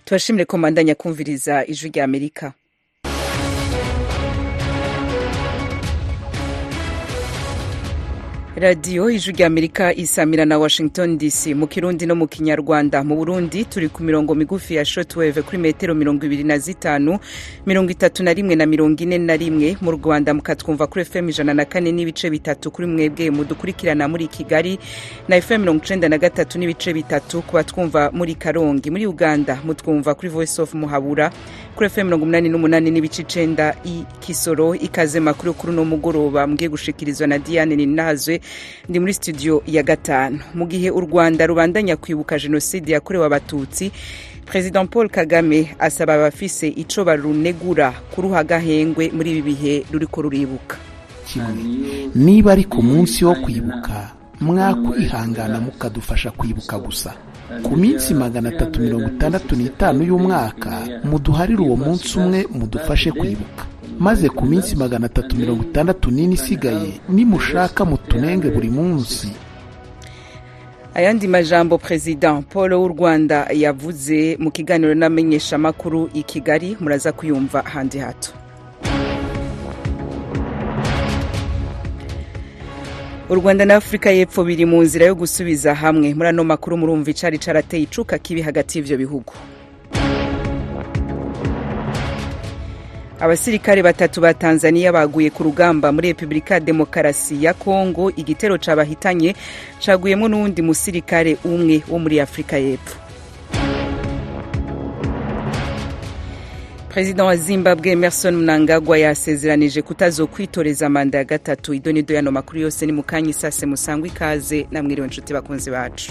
tubashimire ko mbandanya kumviriza ijwi rya amerika radiyo ijwi rya amerika isamira na washington dc mu kirundi no mu kinyarwanda mu burundi turi ku mirongo migufi ya shotwave kuri metero mirongo ibiri na zitanu mirongo itatu na rimwe na mirongo ine na rimwe mu rwanda mukatwumva kuri fm ijana na kane n'ibice bitatu kuri mwebwe mudukurikirana muri kigali na fm mirongo icenda na gatatu n'ibice bitatu ku batwumva muri karongi muri uganda mutwumva kuri voice of muhabura kuri fm mirongo umunani n'umunani n'ibice icenda i kisoro ikaze makuru kuri uno mugoroba mgiye gushikirizwa na diane ninazwe ndi muri studio ya gatanu mu gihe u rwanda rubandanya kwibuka jenoside yakorewe abatutsi perezida paul kagame asaba abafise ico barunegura kuruha agahengwe muri ibi bihe ruriko ruribuka kimwe niba ari ku munsi wo kwibuka mwakwihangana mukadufasha kwibuka gusa ku minsi magana atatu mirongo itandatu n'itanu y'umwaka muduharire uwo munsi umwe mudufashe kwibuka maze ku minsi magana atatu mirongo itandatu n'ine isigaye nimushaka mutunenge buri munsi ayandi majambo perezida paul w'u rwanda yavuze mu kiganiro n'amenyeshamakuru i kigali muraza kuyumva handi hato u rwanda na afurika y'epfo biri mu nzira yo gusubiza hamwe muri ano makuru murumva icari carateye icuka kibi hagati y'ivyo bihugu abasirikare batatu ba tanzania baguye ku rugamba muri repubulika ya demokarasi ya kongo igitero cabahitanye caguyemo n'uwundi musirikare umwe wo muri afurika y'epfo perezida wa zimbabwe emerson mnangagwa yasezeranije kutazokwitoreza manda ya gatatu idonido yano makuru yose ni mukanya isase musangwa ikaze namwiriwe nshuti bakunzi bacu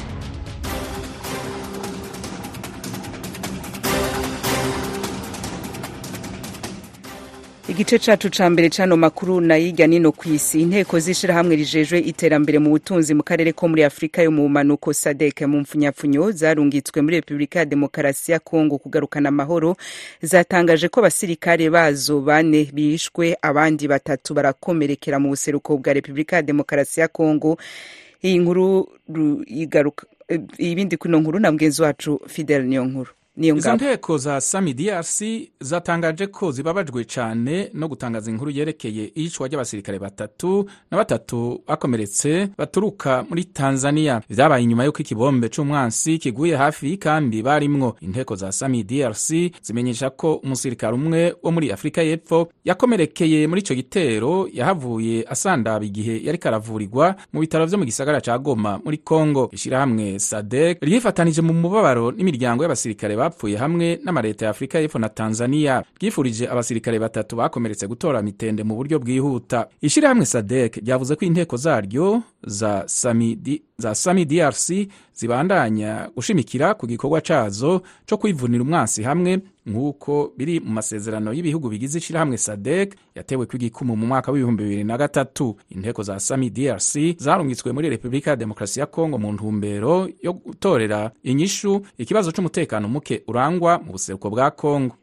igice cacu ca mbere c'ano makuru na yirya nino kw'isi inteko z'ishirahamwe rijejwe iterambere mu butunzi mu karere ko muri afurika yo mu bumanuko sadek mu mpfunyapfunyo zarungitswe muri repubulika ya demokarasi ya kongo kugarukana amahoro zatangaje ko abasirikare bazo bane bishwe abandi batatu barakomerekera mu buseruko bwa repubulika ya demokarasi ya kongo iyi nkuru igaruka ibindi kuno nkuru na mugenzi wacu fidel niyo nkuru izo nteko za sami drc zatangaje ko zibabajwe cyane no gutangaza inkuru yerekeye iyicwa ry'abasirikare batatu na batatu bakomeretse baturuka muri tanzania vyabaye inyuma y'uko ikibombe c'umwansi kiguye hafi y'ikambi barimwo inteko za sami drc zimenyesha ko umusirikare umwe wo muri afurika y'epfo yakomerekeye muri ico gitero yahavuye asandaba igihe yariko aravurirwa mu bitaro vyo mu gisagara ca goma muri congo ishirahamwe sadek ryifatanije mu mubabaro n'imiryango y'abasirikare bapfuye hamwe n'amaleta ya afurika y'epfo na tanzania ryifurije abasirikare batatu bakomeretse gutora mitende mu buryo bwihuta ishyirahamwe sadek ryavuze ko inteko zaryo za sami, za sami drc zibandanya gushimikira ku gikorwa cazo co kwivunira umwansi hamwe nk'uko biri mu masezerano y'ibihugu bigize ishyirahamwe sadek yatewe kw'igikumu mu mwaka w'ibihumbi bibiri na gatatu inteko za sami drc zarungitswe muri repubulika ya demokarasi ya kongo mu ntumbero yo gutorera inyishu ikibazo c'umutekano muke urangwa mu buseruko bwa kongo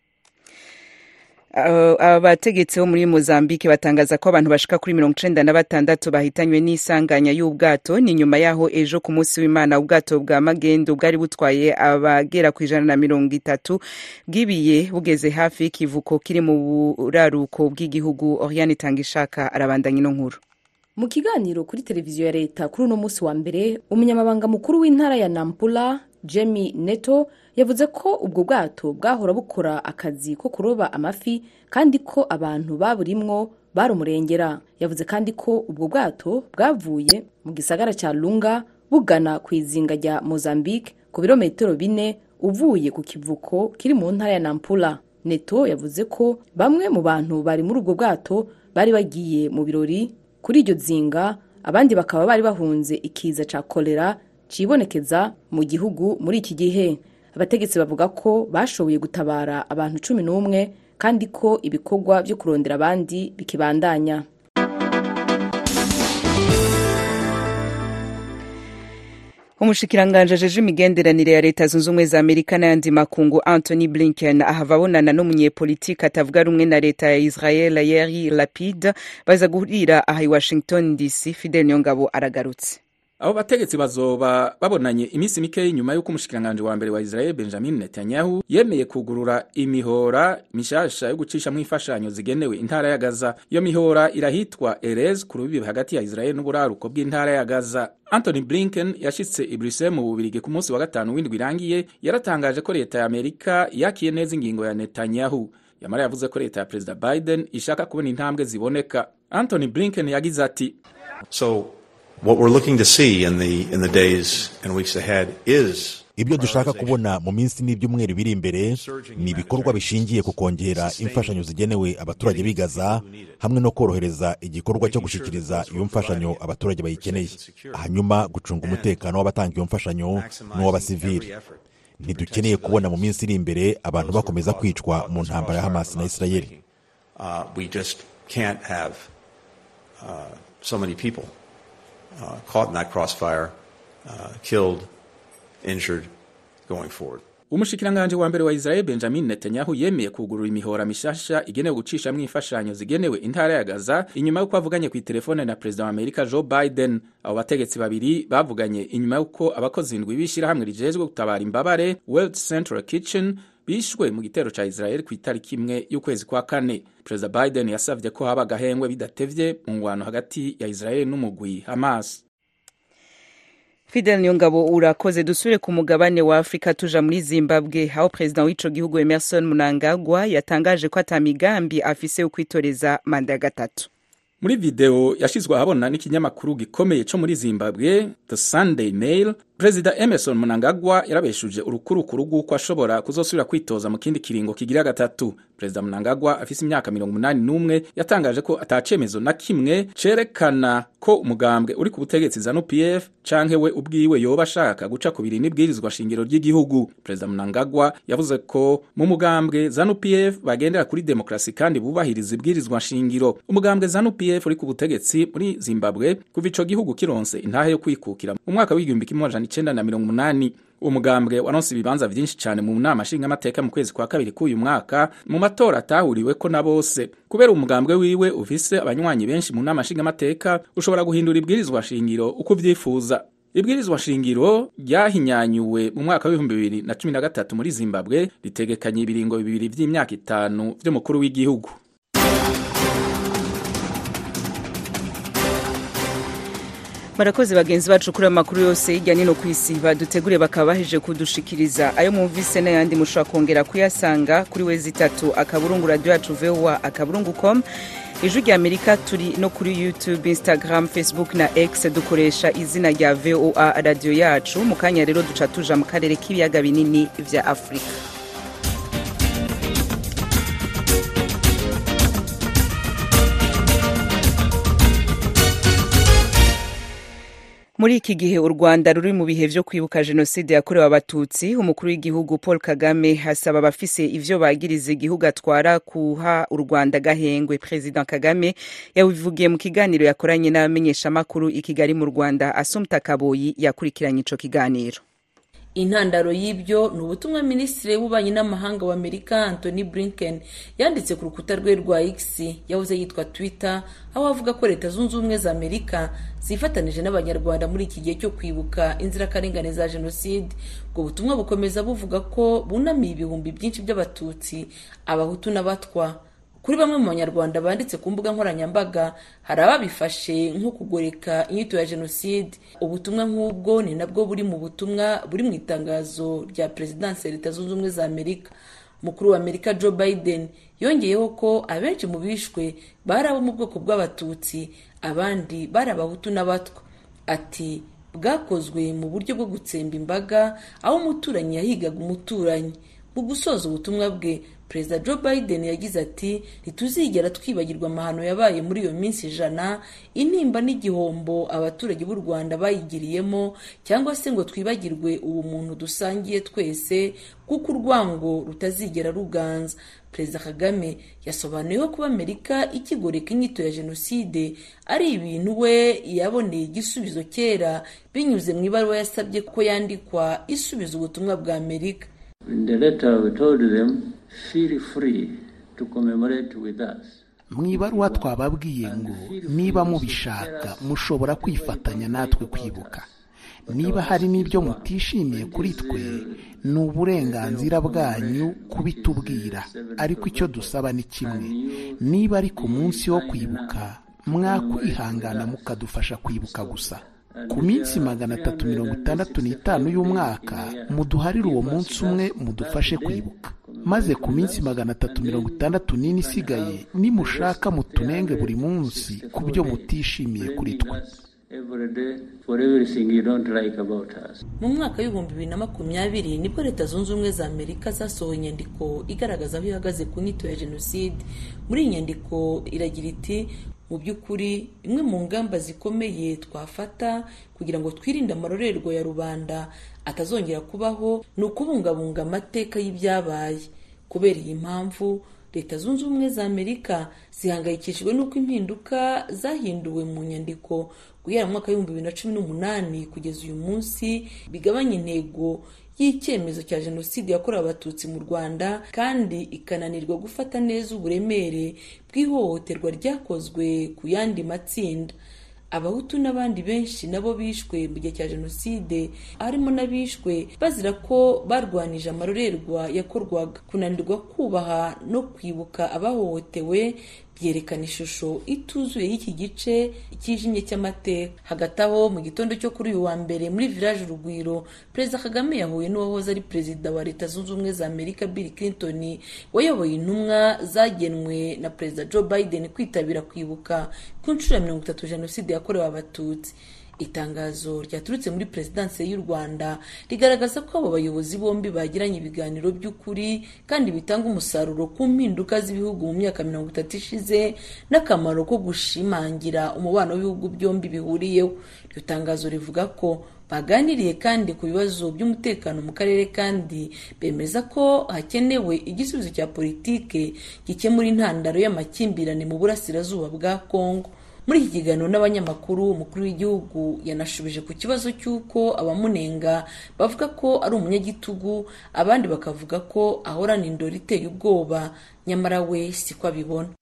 abategetsi bo muri mozambique batangaza ko abantu bashika kuri mirongo icenda na batandatu bahitanywe n'isanganya y'ubwato ni nyuma yaho ejo ku munsi w'imana ubwato bwa magendo bwari butwaye abagera ku ijana na mirongo itatu bwibiye bugeze hafi y'ikivuko kiri mu buraruko bw'igihugu oriane itangishaka arabandanya ino nkuru mu kiganiro kuri televiziyo ya leta kuri uno munsi wa mbere umunyamabanga mukuru w'intara ya nampula jemi neto yavuze ko ubwo bwato bwahora bukora akazi ko kuroba amafi kandi ko abantu baburimwo barumurengera yavuze kandi ko ubwo bwato bwavuye mu gisagara cya lunga bugana ku izinga rya mozambique ku birometero bine uvuye ku kivuko kiri mu ntara ya nampula neto yavuze ko bamwe mu bantu bari muri ubwo bwato bari bagiye mu birori kuri iryo zinga abandi bakaba bari bahunze ikiza cya kolera cibonekeza mu gihugu muri iki gihe abategetsi bavuga ko bashoboye gutabara abantu cumi n'umwe kandi ko ibikorwa byo kurondera abandi bikibandanya umushikiranganji ajeje imigenderanire ya leta zunze ubumwe za amerika n'ayandi makungu anthony blinken ahava abonana n'umunyepolitiki atavuga rumwe na leta ya israel yari lapid baza guhurira aha i washington dc fidel niyongabo aragarutse abo bategetsi bazoba babonanye iminsi mikeyi nyuma y'uko umushikiranganji wa mbere wa israel benjamin netanyahu yemeye kugurura imihora mishasha yo gucishamwo imfashanyo zigenewe intara ya gaza iyo mihora irahitwa erez ku rubibi hagati ya israel n'uburaruko bw'intara ya gaza anthony blinken yashitse i bruxelles mu bubirigi ku munsi wa gatanu w'indwi irangiye yaratangaje ko leta ya amerika yakiye neza ingingo ya netanyahu yamara yavuze ko leta ya perezida biden ishaka kubona intambwe ziboneka anthony blinken yagize ati So, what we're looking to see in the in the days and weeks ahead is ibyo dushaka kubona mu minsi n'ibyumweru biri imbere ni ibikorwa bishingiye ku kongera imfashanyo zigenewe abaturage b'i gaza hamwe no korohereza igikorwa cyo gushyikiriza iyo mfashanyo abaturage bayikeneye hanyuma gucunga umutekano w'abatanga iyo mfashanyo n'uw'abasivili ntidukeneye kubona mu minsi iri imbere abantu bakomeza kwicwa mu ntambara ya hamasi na isirayeli uh, we just can't have uh, so many people uh, caught in that crossfire, uh, killed, injured, going forward. umushikiranganji wa mbere wa israel benjamin netanyahu yemeye kugurura imihora mishasha igenewe gucishamwo imfashanyo zigenewe intara ya gaza inyuma y'uko bavuganye ku itelefone na perezida wa amerika joe biden abo bategetsi babiri bavuganye inyuma y'uko abakozi indwi b'ishyirahamwe rijejwe gutabara imbabare world central kitchen bishwe mu gitero ca israel ku itariki imwe y'ukwezi kwa kane perezida biden yasavye ko haba agahengwe bidatevye mu ngwano hagati ya israel n'umugwi hamas Fidel Nyongabo urakoze dusubire ku mugabane wa Afrika tuja muri Zimbabwe aho president w'ico gihugu Emerson Mnangagwa yatangaje ko atamigambi afise yo kwitoreza manda ya gatatu muri video yashizwe ahabona n'ikinyamakuru gikomeye co muri zimbabwe the sunday mail perezida emerson mnangagwa yarabeshuje urukurukuru rw'uko ashobora kuzosubira kwitoza mu kindi kiringo kigira gatatu perezida mnangagwa afise imyaka mirongo umunani n'umwe yatangaje ko atacemezo na kimwe cerekana ko umugambwe uri ku butegetsi zanu pf canke we ubwiwe yoba ashaka guca ku biri n'ibwirizwa shingiro ry'igihugu perezida mnangagwa yavuze ko mu mugambwe zanu pf bagendera kuri demokrasi kandi bubahiriza ibwirizwa shingiro umugambwe zanu pf uri ku butegetsi muri zimbabwe kuva ico gihugu kironse intahe yo kwikukira mu mwaka w'igihumbi kimwe amajana icenda na mirongo umunani umugambwe waronse ibibanza vyinshi cyane mu nama nshingamateka mu kwezi kwa kabiri k'uyu mwaka mu matora atahuriweko na bose kubera umugambwe wiwe ufise abanywanyi benshi mu nama nshingamateka ushobora guhindura ibwirizwa shingiro uko uvyifuza ibwirizwa shingiro ryahinyanyuwe mu mwaka w'ibihumbi bibiri na cumi na gatatu muri zimbabwe ritegekanye ibiringo bibiri vy'imyaka itanu vy'umukuru w'igihugu barakoze bagenzi bacu kuri ayo makuru yose hirya nino ku isi badutegure bakaba baheje kudushikiriza ayo mwumvise n'ayandi mushobora kongera kuyasanga kuri wezi itatu akaburungu radiyo yacu vowa akaburungu com ijwi rya amerika turi no kuri youtube instagram facebook na x dukoresha izina rya voa radiyo yacu mu kanya rero duca tuja mu karere k'ibiyaga binini vya afurika muri iki gihe u rwanda ruri mu bihe vyo kwibuka jenoside yakorewe abatutsi umukuru w'igihugu paul kagame asaba abafise ivyo bagiriza igihugu atwara kuha u rwanda gahengwe perezida kagame yabivugiye mu kiganiro yakoranye n'abamenyeshamakuru i kigali mu rwanda asumta kaboyi yakurikiranye ico kiganiro intandaro y'ibyo ni ubutumwa minisitiri w'ububanyi n'amahanga wa amerika anthony blinken yanditse ku rukuta rwe rwa x yahoze yitwa twitter aho avuga ko leta zunze ubumwe za amerika zifatanije n'abanyarwanda muri iki gihe cyo kwibuka inzirakarengane za jenoside ubwo butumwa bukomeza buvuga ko bunamiye ibihumbi byinshi by'abatutsi abahutu n'abatwa kuri bamwe mu banyarwanda banditse ku mbuga nkoranyambaga hari ababifashe nko kugoreka inyito ya jenoside ubutumwa nk'ubwo ni nabwo buri mu butumwa buri mu itangazo rya perezidansi ya leta zunze ubumwe za amerika umukuru wa amerika joe biden yongeyeho ko abenshi mu bishwe bari abo mu bwoko bw'abatutsi abandi bari abahutu n'abatwa ati bwakozwe mu buryo bwo gutsemba imbaga aho umuturanyi yahigaga umuturanyi mu gusoza ubutumwa bwe perezida joe biden yagize ati ntituzigera twibagirwa amahano yabaye muri iyo minsi ijana intimba n'igihombo abaturage b'u rwanda bayigiriyemo cyangwa se ngo twibagirwe uwo muntu dusangiye twese kuko urwango rutazigera ruganza perezida kagame yasobanuyeho kuba amerika ikigoreka inyito ya jenoside ari ibintu we yaboneye igisubizo kera binyuze mu ibaruwa yasabye ko yandikwa isubiza ubutumwa bwa amerika In the letter, we told them, feel free to commemorate with us. mu ibaruwa twababwiye ngo niba mubishaka mushobora kwifatanya natwe kwibuka niba hari n'ibyo mutishimiye kuri twe ni uburenganzira bwanyu kubitubwira ariko icyo dusaba ni kimwe niba ari ku munsi wo kwibuka mwakwihangana mukadufasha kwibuka gusa ku minsi magana atatu mirongo itandatu n'itanu y'umwaka muduharire uwo munsi umwe mudufashe kwibuka maze ku minsi magana atatu mirongo itandatu n'ine isigaye nimushaka mutunenge buri munsi ku byo mutishimiye kuri twe mu mwaka w'ibihumbi bibiri na makumyabiri nibwo leta zunze ubumwe za amerika zasohoye inyandiko igaragaza aho ihagaze ku nyito ya jenoside muri iyi nyandiko iragira iti mu by'ukuri imwe mu ngamba zikomeye twafata kugira ngo twirinde amarorerwa ya rubanda atazongera kubaho ni ukubungabunga amateka y'ibyabaye kubera iyi mpamvu leta zunze ubumwe za amerika zihangayikishijwe n'uko impinduka zahinduwe mu nyandiko guhera mu mwaka w'ibihumbi bibiri na cumi n'umunani kugeza uyu munsi bigabanya intego y'icyemezo cya jenoside yakorewe abatutsi mu rwanda kandi ikananirwa gufata neza uburemere bw'ihohoterwa ryakozwe ku yandi matsinda abahutu n'abandi benshi nabo bishwe mu gihe cya jenoside harimo n'abishwe bazira ko barwanije amarorerwa yakorwaga kunanirwa kubaha no kwibuka abahohotewe byerekana ishusho ituzuye y'iki gice cyijimye cy'amateka hagati aho mu gitondo cyo kuri uyu wa mbere muri village urugwiro perezida kagame yahuye n'uwahoze ari perezida wa leta zunze ubumwe za amerika bill clinton wayoboye intumwa zagenwe na perezida joe biden kwitabira kwibuka ku nshuro ya mirongo itatu jenoside yakorewe abatutsi itangazo ryaturutse muri perezidansi y'u rwanda rigaragaza ko abo bayobozi bombi bagiranye ibiganiro by'ukuri kandi bitanga umusaruro ku mpinduka z'ibihugu mu myaka mirongo itatu ishize n'akamaro ko gushimangira umubano w'ibihugu byombi bihuriyeho iryo tangazo rivuga ko baganiriye kandi ku bibazo by'umutekano mu karere kandi bemeza ko hakenewe igisubizo cya politike gikemura intandaro y'amakimbirane mu burasirazuba bwa kongo muri iki kiganiro n'abanyamakuru umukuru w'igihugu yanashubije ku kibazo cy'uko abamunenga bavuga ko ari umunyagitugu abandi bakavuga ko ahorana indoro iteye ubwoba nyamara we siko abibona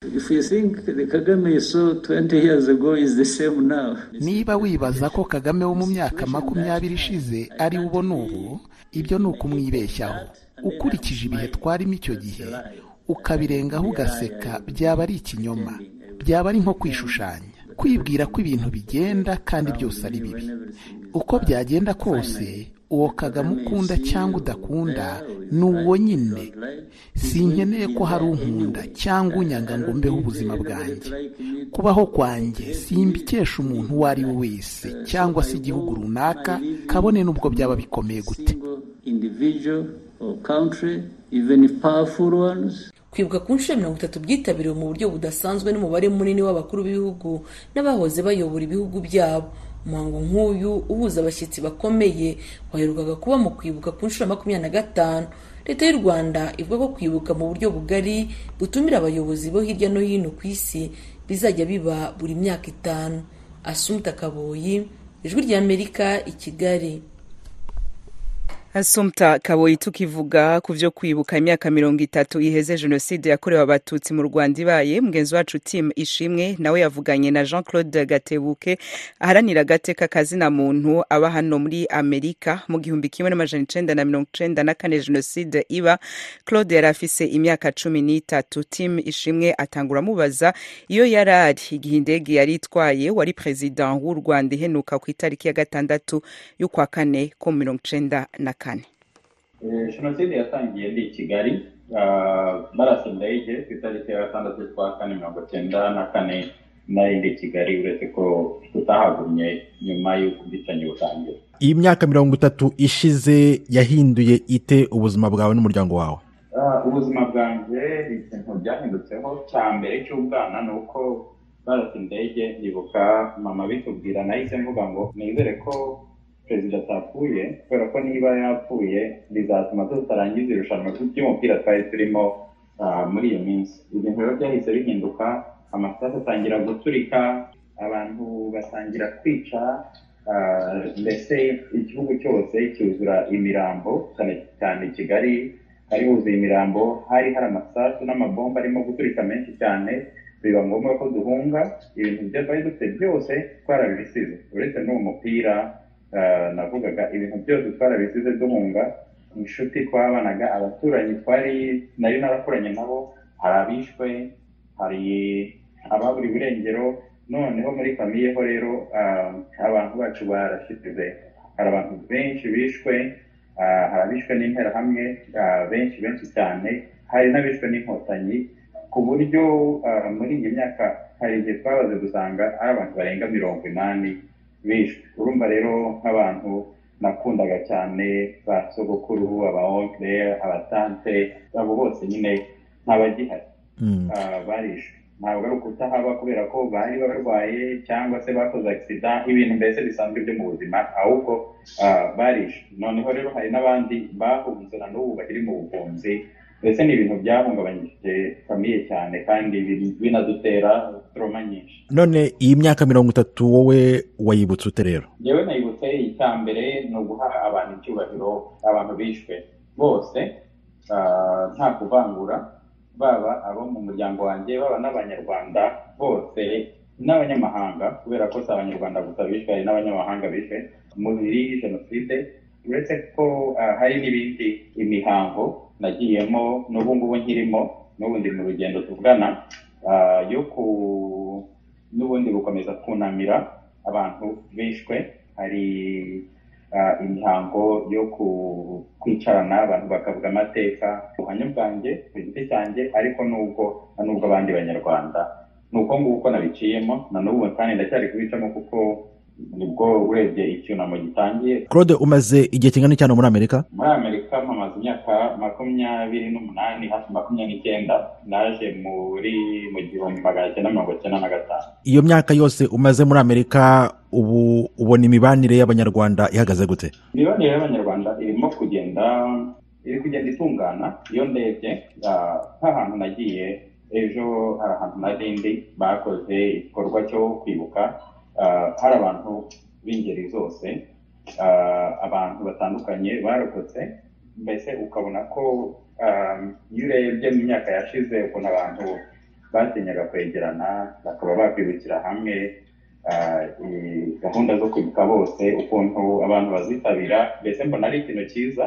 niba wibaza ko kagame wo mu myaka makumyabiri ishize ari we ubona ubu ibyo ni ukumwibeshyaho ukurikije ibihe twarimo icyo gihe ukabirengaho ugaseka byaba ari ikinyoma byaba ari nko kwishushanya kwibwira ko ibintu bigenda kandi byose ari bibi uko byagenda kose uwo kagame ukunda cyangwa udakunda ni uwo nyine sinkeneye ko hari unkunda cyangwa unyanga ngo mbeho ubuzima bwanjye kubaho kwanjye simbikesha umuntu uwo ari we wese cyangwa se igihugu runaka kabone n'ubwo byaba bikomeye gute kwibuka ku nshuro mirongo itatu byitabiriwe mu buryo budasanzwe n'umubare munini w'abakuru b'ibihugu n'abahoze bayobora ibihugu byabo umuhango nk'uyu uhuza abashyitsi bakomeye waherukaga kuba mu kwibuka ku nshuro makumyabiri na gatanu leta y'u rwanda ivuga ko kwibuka mu buryo bugari butumira abayobozi bo hirya no hino ku isi bizajya biba buri myaka itanu asumta kaboyi ijwi ry'amerika i kigali Asumta Kaboyi tukivuga ku byo kwibuka imyaka mirongo itatu iheze jenoside yakorewe abatutsi mu Rwanda ibaye mugenzi wacu Tim Ishimwe nawe yavuganye na Jean Claude Gatebuke aharanira agateka kazina muntu aba hano muri Amerika mu gihumbi kimwe n'amajana icenda na mirongo icenda na kane jenoside iba Claude yari afise imyaka cumi n'itatu Tim Ishimwe atangura amubaza iyo yari ari igihe indege yari itwaye wari perezida w'u Rwanda ihenuka ku itariki ya gatandatu y'ukwa kane ko mirongo icenda na kane jenoside yatangiye ndi i kigali barasa indege ku itariki ya gatandatu z'ukwa kane mirongo cyenda na kane nari ndi i kigali uretse ko tutahagumye nyuma y'uko ubwicanyi butangira iyi myaka mirongo itatu ishize yahinduye ite ubuzima bwawe n'umuryango wawe ubuzima bwanjye ikintu byahindutseho cya mbere cy'ubwana ni uko barasa indege ndibuka mama bitubwira nahise mvuga ngo nizere ko perezida atapfuye kubera ko niba yapfuye bizatuma tutarangiza irushanwa ry'umupira twari turimo muri iyo minsi ibintu rero byahise bihinduka amasasu atangira guturika abantu batangira kwica mbese igihugu cyose cyuzura imirambo cyane cyane i kigali hari huzuye imirambo hari hari amasasu n'amabomba arimo guturika menshi cyane biba ngombwa ko duhunga ibintu byo twari dufite byose twarabisize uretse n'uwo mupira navugaga ibintu byose twarabisize duhunga inshuti twabanaga abaturanyi twari nari narakoranye nabo hari abishwe hari ababura irengero noneho muri famiye ho rero abantu bacu barashize hari abantu benshi bishwe hari abishwe n'interahamwe benshi benshi cyane hari n'abishwe n'inkotanyi ku buryo muri iyi myaka hari igihe twabaze dusanga ari abantu barenga mirongo inani bishwe urumva rero nk'abantu nakundaga cyane ba sogokuru aba onkle abatante abo bose nyine ntabagihari barishwe ntabwo ari ukutahaba kubera ko bari barwaye cyangwa se bakoze agisida ibintu mbese bisanzwe byo mu buzima ahubwo barishwe noneho rero hari n'abandi bahunze na n'ubu bakiri mu buhunzi mbese ni ibintu byahungabanyije famiye cyane kandi binadutera toroma nyinshi none iyi myaka mirongo itatu wowe wayibutse ute rero yewe nayibutse icya mbere ni uguha abantu icyubahiro abantu bishwe bose nta kuvangura baba abo mu muryango wanjye baba n'abanyarwanda bose n'abanyamahanga kubera ko si abanyarwanda gusa bishwe hari n'abanyamahanga bishwe muri jenoside uretse ko hari n'ibindi imihango nagiyemo n'ubu ngubu nkirimo n'ubundi mu rugendo tuvugana yo ku n'ubundi gukomeza kunamira abantu bishwe hari imihango yo kwicarana abantu bakavuga amateka ubuhamya bwanjye ku giti cyanjye ariko n'ubwo n'ubwo abandi banyarwanda ni uko nguko nabiciyemo na n'ubu kandi ndacyari kubicamo kuko nibwo urebye icyunamo gitangiye claude umaze igihe kingana cyane muri amerika muri amerika mpamaze imyaka makumyabiri n'umunani hafi makumyabiri n'icyenda naje muri mu gihumbi magana cyenda mirongo cyenda na gatanu iyo myaka yose umaze muri amerika ubu ubona imibanire y'abanyarwanda ihagaze gute imibanire y'abanyarwanda irimo kugenda iri kugenda itungana iyo ndebye nk'ahantu nagiye ejo hari ahantu narindi bakoze igikorwa cyo kwibuka hari abantu b'ingeri zose abantu batandukanye barokotse mbese ukabona ko iyo urebye mu myaka yashize ukuntu abantu batinyaga kwegerana bakaba bakwibukira hamwe gahunda zo kwibuka bose ukuntu abantu bazitabira mbese mbona ari ikintu cyiza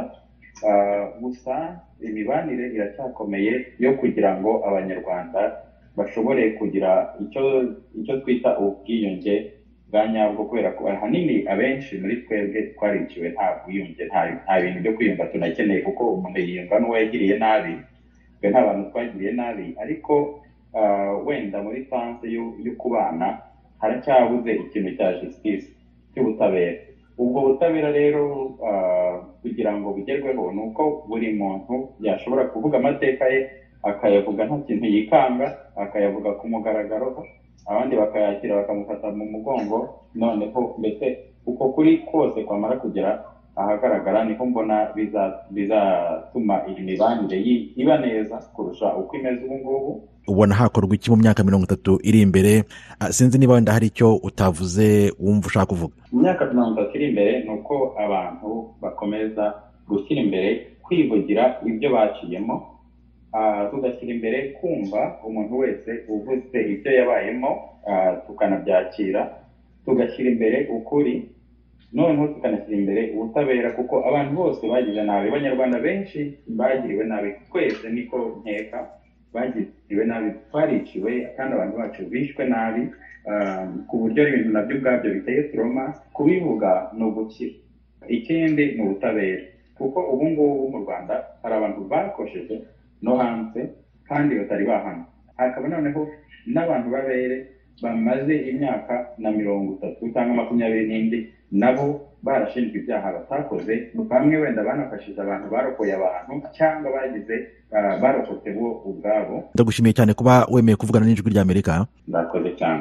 gusa imibanire iracyakomeye yo kugira ngo abanyarwanda bashobore kugira icyo icyo twita ubwiyunge bwa nyabwo kubera ko ahanini abenshi muri twebwe twariciwe nta bwiyunge nta bintu byo kwiyunga tunakeneye kuko umuntu yiyunga n'uwo yagiriye nabi twe nta bantu twagiriye nabi ariko wenda muri sanse yo kubana haracyabuze ikintu cya justice cy'ubutabera ubwo butabera rero kugira ngo bugerweho ni uko buri muntu yashobora kuvuga amateka ye akayavuga nta kintu yikanga akayavuga ku mugaragaro abandi bakayakira bakamufata mu mugongo noneho mbese uko kuri kose kwamara kugera ahagaragara niho mbona bizatuma iyi mibanire iba neza kurusha uko imeze ubu ngubu ubona hakorwa iki mu myaka mirongo itatu iri imbere sinzi niba wenda hari icyo utavuze wumva ushaka kuvuga mu myaka mirongo itatu iri imbere ni uko abantu bakomeza gushyira imbere kwivugira ibyo baciyemo tugashyira imbere kumva umuntu wese uvuze ibyo yabayemo tukanabyakira tugashyira imbere ukuri noneho tukanashyira imbere ubutabera kuko abantu bose bagize nabi abanyarwanda benshi bagiriwe nabi twese niko nkeka bagiriwe nabi twariciwe kandi abantu bacu bishwe nabi ku buryo ibintu nabyo ubwabyo biteye turoma kubivuga ni ugukira ikindi ni ubutabera kuko ubu ngubu mu rwanda hari abantu bakosheje no hanze kandi batari bahana hakaba noneho n'abantu b'abere bamaze imyaka na mirongo itatu cyangwa makumyabiri n'indi nabo barashinjwa ibyaha batakoze bamwe wenda banafashije abantu barokoye abantu cyangwa bagize barokotse bo ubwabo ndagushimiye cyane kuba wemeye kuvugana n'ijwi ry'amerika ndakoze cyane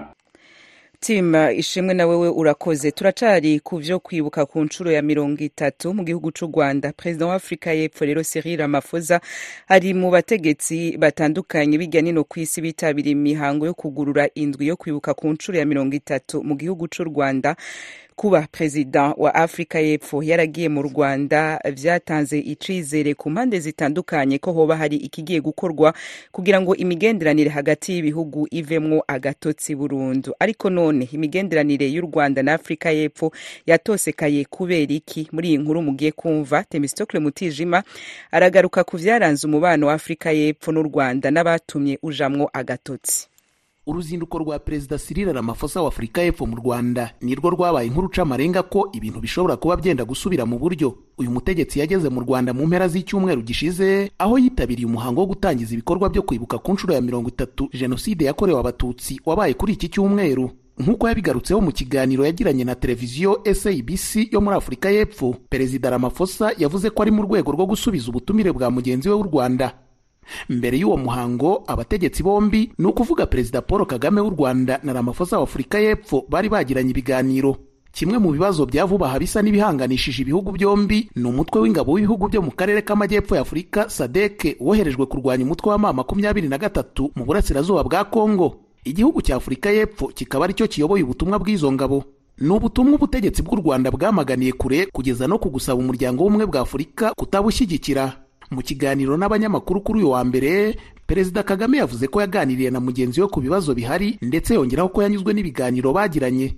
tima ishimwe na wewe urakoze turacari ku vyo kwibuka ku nshuro ya mirongo itatu mu gihugu c'u rwanda perezida wa afurika y'epfo rero cyril ramaphosa ari mu bategetsi batandukanye bijya nino ku isi bitabiriye imihango yo kugurura indwi yo kwibuka ku nshuro ya mirongo itatu mu gihugu c'u rwanda kuba perezida wa afurika y'epfo yaragiye mu rwanda vyatanze icizere ku mpande zitandukanye ko hoba hari ikigiye gukorwa kugira ngo imigenderanire hagati y'ibihugu ivemwo agatotsi burundu ariko none imigenderanire y'u rwanda na afurika y'epfo yatosekaye kubera iki muri iyi nkuru mugiye kumva temistokle mutijima aragaruka ku vyaranze umubano wa afurika y'epfo n'u rwanda n'abatumye ujamwo agatotsi uruzinduko rwa perezida Cyril Ramaphosa wa Afurika y'Epfo mu Rwanda nirwo rwabaye inkuru amarenga ko ibintu bishobora kuba byenda gusubira mu buryo uyu mutegetsi yageze mu Rwanda mu mpera z'icyumweru gishize aho yitabiriye umuhango wo gutangiza ibikorwa byo kwibuka ku nshuro ya mirongo itatu jenoside yakorewe abatutsi wabaye kuri iki cyumweru nk'uko yabigarutseho mu kiganiro yagiranye na televiziyo SABC yo muri Afurika y'Epfo perezida Ramaphosa yavuze ko ari mu rwego rwo gusubiza ubutumire bwa mugenzi we w'u Rwanda mbere y'uwo muhango abategetsi bombi ni ukuvuga perezida paul kagame w'u rwanda na ramaphosa wa afurika y'epfo bari bagiranye ibiganiro kimwe mu bibazo bya vuba aha bisa n'ibihanganishije ibihugu byombi ni umutwe w'ingabo w'ibihugu byo mu karere k'amajyepfo ya afurika sadeke woherejwe kurwanya umutwe wa ma makumyabiri na gatatu mu burasirazuba bwa kongo igihugu cya afurika y'epfo kikaba aricyo kiyoboye ubutumwa bw'izo ngabo ni ubutumwa ubutegetsi bw'u rwanda bwamaganiye kure kugeza no ku gusaba umuryango w'ubumwe bwa afurika kutabushyigikira mu kiganiro n'abanyamakuru kuri uyu wa mbere perezida kagame yavuze ko yaganiriye na mugenzi we ku bibazo bihari ndetse yongeraho ko yanyuzwe n'ibiganiro bagiranye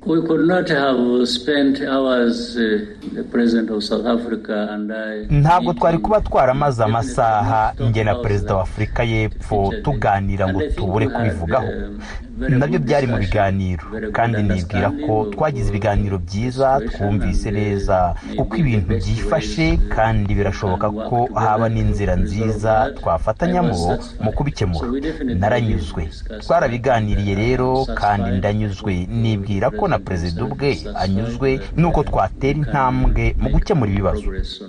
ntabwo twari kuba twaramaze amasaha njye na perezida wa afurika y'epfo tuganira ngo tubure kubivugaho nabyo byari mu biganiro kandi nibwira ko twagize ibiganiro byiza twumvise neza uko ibintu byifashe kandi birashoboka ko haba n'inzira nziza twafatanyamo mu kubikemura naranyuzwe twarabiganiriye rero kandi ndanyuzwe nibwira ko na perezida ubwe anyuzwe nuko twatera intambwe mu gukemura ibibazo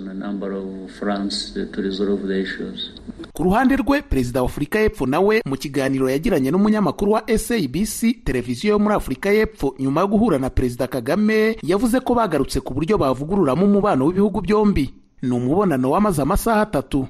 ku ruhande rwe perezida wa afurika y'epfo nawe mu kiganiro yagiranye n'umunyamakuru wa sabc televiziyo yo muri afurika y'epfo nyuma yo guhura na perezida kagame yavuze ko bagarutse ku buryo bavugururamo umubano w'ibihugu byombi ni umubonano wamaze amasaha atatu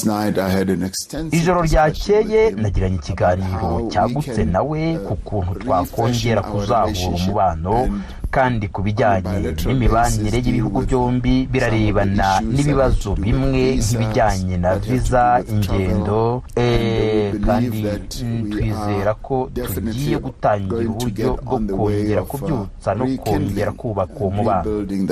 ijoro ryakeye nagiranye ikiganiro cyagutse nawe ku kuntu twakongera kuzahura umubano kandi ku bijyanye n'imibanire y'ibihugu byombi birarebana n'ibibazo bimwe nk'ibijyanye na viza ingendo kandi twizera ko tugiye gutangira uburyo bwo kongera kubyutsa no kongera kubaka uwo mubano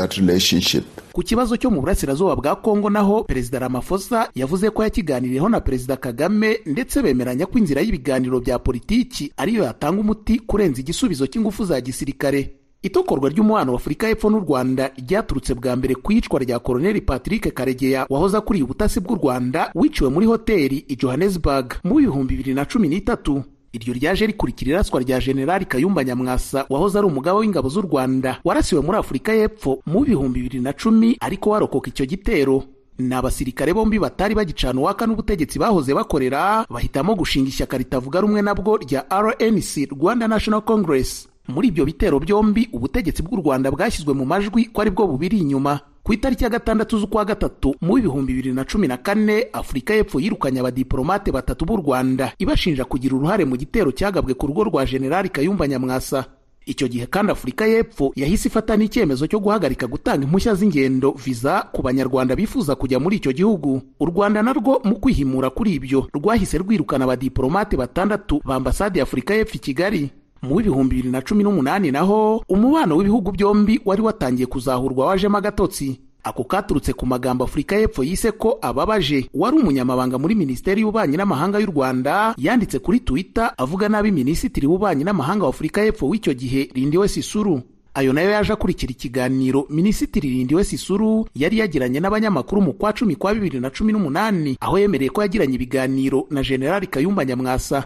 ku kibazo cyo mu burasirazuba bwa kongo naho perezida ramaphosa yavuze ko yakiganiriyeho na perezida kagame ndetse bemeranya ko inzira y'ibiganiro bya politiki ariyo yatanga umuti kurenza igisubizo cy'ingufu za gisirikare itokorwa ry'umubano wa afurika y'epfo n'u rwanda ryaturutse bwa mbere ku iyicwa rya koloneli patrick karegeya wahoze akuriye ubutasi bw'u rwanda wiciwe muri hoteli i johannesburg mu bihumbi bibiri na cumi n'itatu iryo ryaje rikurikira iraswa rya generali kayumba nyamwasa wahoze ari umugaba w'ingabo z'u rwanda warasiwe muri afurika y'epfo mu bihumbi bibiri na cumi ariko warokoka icyo gitero ni abasirikare bombi batari bagicana uwaka n'ubutegetsi bahoze bakorera bahitamo gushinga ishyaka ritavuga rumwe nabwo rya rnc rwanda national congress muri ibyo bitero byombi ubutegetsi bw'u rwanda bwashyizwe mu majwi ko ari bwo bubiri inyuma ku itariki ya gatandatu z'ukwa gatatu mu bihumbi bibiri na cumi na kane afurika y'epfo yirukanye abadiporomate batatu b'u rwanda ibashinja kugira uruhare mu gitero cyagabwe ku rugo rwa generali kayumba nyamwasa icyo gihe kandi afurika y'epfo yahise ifata n'icyemezo cyo guhagarika gutanga impushya z'ingendo viza ku banyarwanda bifuza kujya muri icyo gihugu u rwanda narwo mu kwihimura kuri ibyo rwahise rwirukana abadiporomate batandatu ba ambasade ya afurika y'epfo i kigali mu w'ibihumbi bibiri na cumi n'umunani naho umubano w'ibihugu byombi wari watangiye kuzahurwa wajemo agatotsi ako katurutse ku magambo afurika y'epfo yise ko ababaje wari umunyamabanga muri minisiteri y'ububanyi n'amahanga y'u rwanda yanditse kuri twitter avuga nabi minisitiri w'ububanyi n'amahanga wa afurika y'epfo w'icyo gihe rindiwe sisuru ayo nayo yaje akurikira ikiganiro minisitiri rindiwe sisuru yari yagiranye n'abanyamakuru mu kwa cumi kwa bibiri na cumi n'umunani aho yemereye ko yagiranye ibiganiro na generali kayumba nyamwasa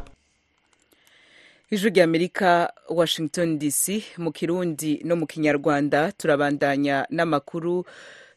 ijwi ry'amerika washington dc mu kirundi no mu kinyarwanda turabandanya n'amakuru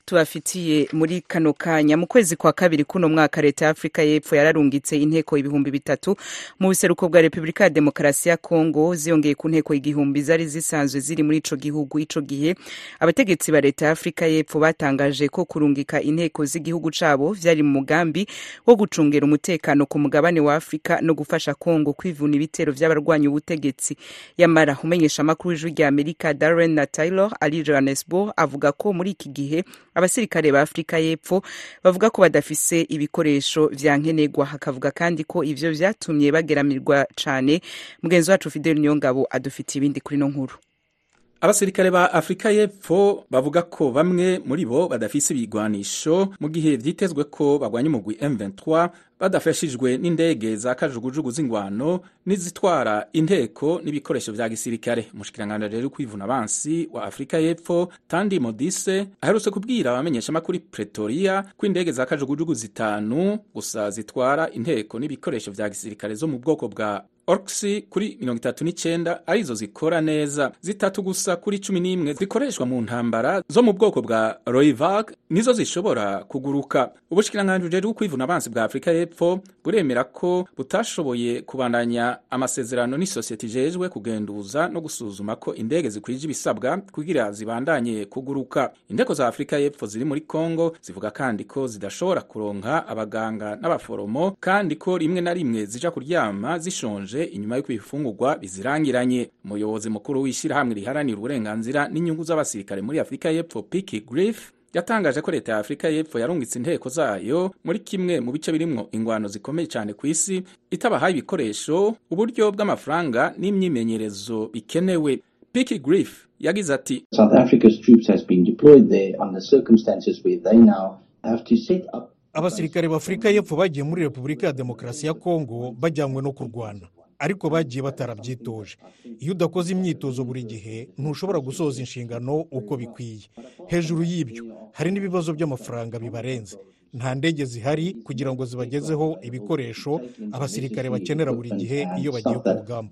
tubafitiye muri kano kanya mu kwezi kwa kabiri kuno mwaka leta ya afurika y'epfo yararungitse inteko ibihumbi bitatu mu buseruko bwa repubulika ya demokarasi ya kongo ziyongeye ku nteko igihumbi zari zisanzwe ziri muri ico gihugu ico gihe abategetsi ba leta ya afurika y'epfo batangaje ko kurungika inteko z'igihugu cabo vyari mu mugambi wo gucungera umutekano ku mugabane wa afurika no gufasha kongo kwivuna ibitero vy'abarwanya ubutegetsi yamara umenyesha amakuru w'ijwi rya amerika darren na taylor ari johannesburg avuga ko muri iki gihe abasirikare ba afurika y'epfo bavuga ko badafise ibikoresho vya nkenerwa hakavuga kandi ko ivyo vyatumye bageramirwa cane mugenzi wacu fidel niyongabo adufitiye ibindi kuri no nkuru abasirikare ba afurika y'epfo bavuga ko bamwe muri bo badafise ibigwanisho mu gihe vyitezwe ko bagwanya umugwi M23 badafashijwe n'indege za kajugujugu z'ingwano n'izitwara inteko n'ibikoresho vya gisirikare umushikiranganje rero kwivuna abansi wa afurika y'epfo tandi modise aherutse kubwira abamenyesha makuru pretoria ko indege za kajugujugu zitanu gusa zitwara inteko n'ibikoresho vya gisirikare zo mu bwoko bwa orkisi kuri mirongo itatu n'icenda arizo zikora neza zitatu gusa kuri cumi n'imwe zikoreshwa mu ntambara zo mu bwoko bwa roivag nizo zishobora kuguruka ubushikiranganji bujejwe kwivuna abansi bwa afurika y'epfo buremera ko butashoboye kubandanya amasezerano n'isosiyete ijejwe kugenduza no gusuzuma ko indege zikwije ibisabwa kugira zibandanye kuguruka indeko za afurika y'epfo ziri muri kongo zivuga kandi ko zidashobora kuronka abaganga n'abaforomo kandi ko rimwe na rimwe zija kuryama zishonje inyuma y'uko ibifungurwa bizirangiranye umuyobozi mukuru w'ishyirahamwe riharanira uburenganzira n'inyungu z'abasirikare muri afurika y'epfo piki griff yatangaje ko leta ya afurika y'epfo yarungitse inteko zayo muri kimwe mu bice birimwo ingwano zikomeye cyane ku isi itabahaye ibikoresho uburyo bw'amafaranga n'imyimenyerezo bikenewe piki griff yagize ati South Africa's troops has been deployed there under circumstances where they now have to set up abasirikare b'afurika y'epfo bagiye muri repubulika ya demokarasi ya kongo bajyanywe no kurwana ariko bagiye batarabyitoje iyo udakoze imyitozo buri gihe ntushobora gusoza inshingano uko bikwiye hejuru y'ibyo hari n'ibibazo by'amafaranga bibarenze nta ndege zihari kugira ngo zibagezeho ibikoresho abasirikare bakenera buri gihe iyo bagiye ku rugamba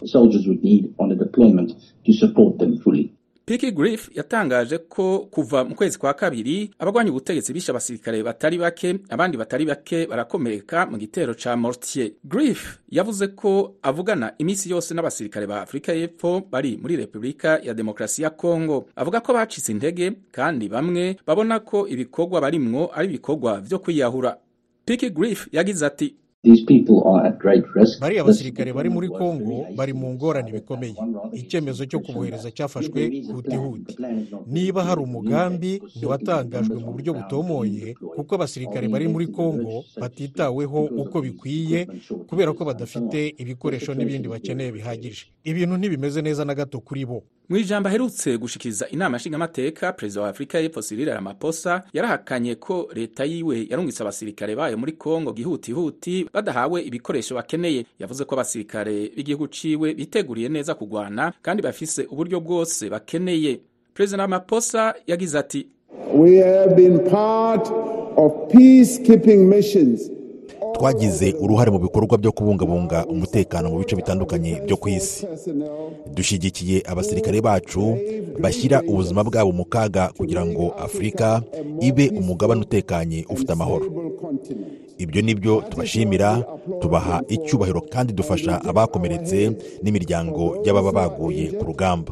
Piki Griff yatangaje ko kuva mu kwezi kwa kabiri abagwanya ubutegetsi bishe abasirikare batari bake abandi batari bake barakomereka mu gitero ca Mortier. Griff yavuze ko avugana iminsi yose n'abasirikare ba Afurika y'Epfo bari muri Repubulika ya Demokarasi ya Kongo. Avuga ko bacitse intege kandi bamwe babona ko ibikorwa barimwo ari ibikorwa vyo kwiyahura. Piki Griff yagize ati bariya basirikare bari muri kongo bari mu ngorane bikomeye icyemezo cyo kubohereza cyafashwe hutihuti niba hari umugambi ntiwatangajwe mu buryo butomoye kuko abasirikare bari muri kongo batitaweho uko bikwiye kubera ko badafite ibikoresho n'ibindi bakeneye bihagije ibintu ntibimeze neza na gato kuri bo mu ijambo aherutse gushikiriza inama nshingamateka perezida wa afurika y'epfo Cyril Ramaphosa yarahakanye ko leta yiwe yarungitse abasirikare bayo muri kongo gihutihuti badahawe ibikoresho bakeneye yavuze ko abasirikare b'igihugu ciwe biteguriye neza kugwana kandi bafise uburyo bwose bakeneye perezida Ramaphosa yagize ati We have been part of peacekeeping missions twagize uruhare mu bikorwa byo kubungabunga umutekano mu bice bitandukanye byo ku isi dushyigikiye abasirikare bacu bashyira ubuzima bwabo mu kaga kugira ngo afurika ibe umugabane utekanye ufite amahoro ibyo ni byo tubashimira tubaha icyubahiro kandi dufasha abakomeretse n'imiryango y'ababa baguye ku rugamba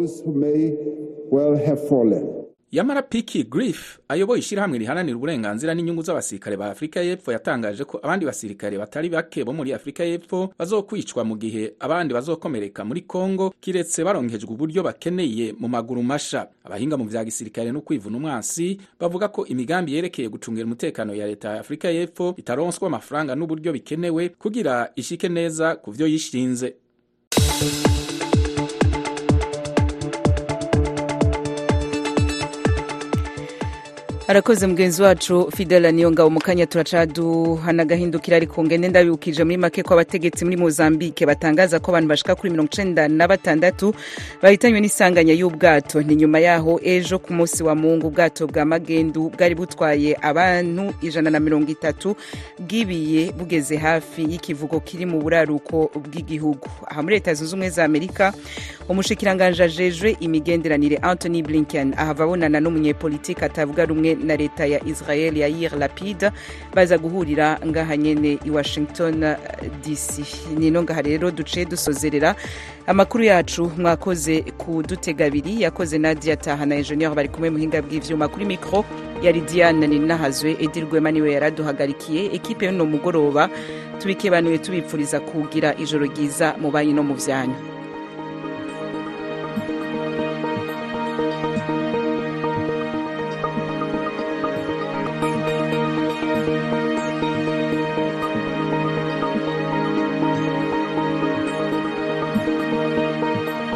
yamara piki griff ayoboye ishyirahamwe riharanira uburenganzira n'inyungu z'abasirikare ba afurika y'epfo yatangaje ko abandi basirikare batari bake bo muri afurika y'epfo bazokwicwa mu gihe abandi bazokomereka muri kongo kiretse baronkejwe uburyo bakeneye mu maguru masha abahinga mu vya gisirikare no kwivuna umwansi bavuga ko imigambi yerekeye gucungira umutekano ya leta ya afurika y'epfo itaronswa amafaranga n'uburyo bikenewe kugira ishike neza ku vyo yishinze arakoze mugenzi wacu fidela niyo ngabo mu kanya turacaduhana agahindukira ariko ngende ndabibukije muri make ko abategetsi muri mozambique batangaza ko abantu bashika kuri mirongo icenda na batandatu bahitanywe n'isanganya y'ubwato ni nyuma yaho ejo ku munsi wa mungu ubwato bwa magendu bwari butwaye abantu ijana na mirongo itatu bwibiye bugeze hafi y'ikivugo kiri mu buraruko bw'igihugu aha muri leta zunze ubumwe za amerika umushikiranganje ajejwe imigenderanire anthony blinken ahava abonana n'umunyepolitiki atavuga rumwe kumwe na leta ya israel ya yir lapid baza guhurira ngaha nyene i washington dc nino ngaha rero duce dusozerera amakuru yacu mwakoze kudutega abiri yakoze nadia taha na enjeniyeri bari kumwe muhinga bw'ivyuma kuri mikro yari diane ninahazwe edirwema niwe yaraduhagarikiye ekipe y'uno mugoroba tubikebanuye tubipfuriza kugira ijoro ryiza mu banyi no mu vyanyu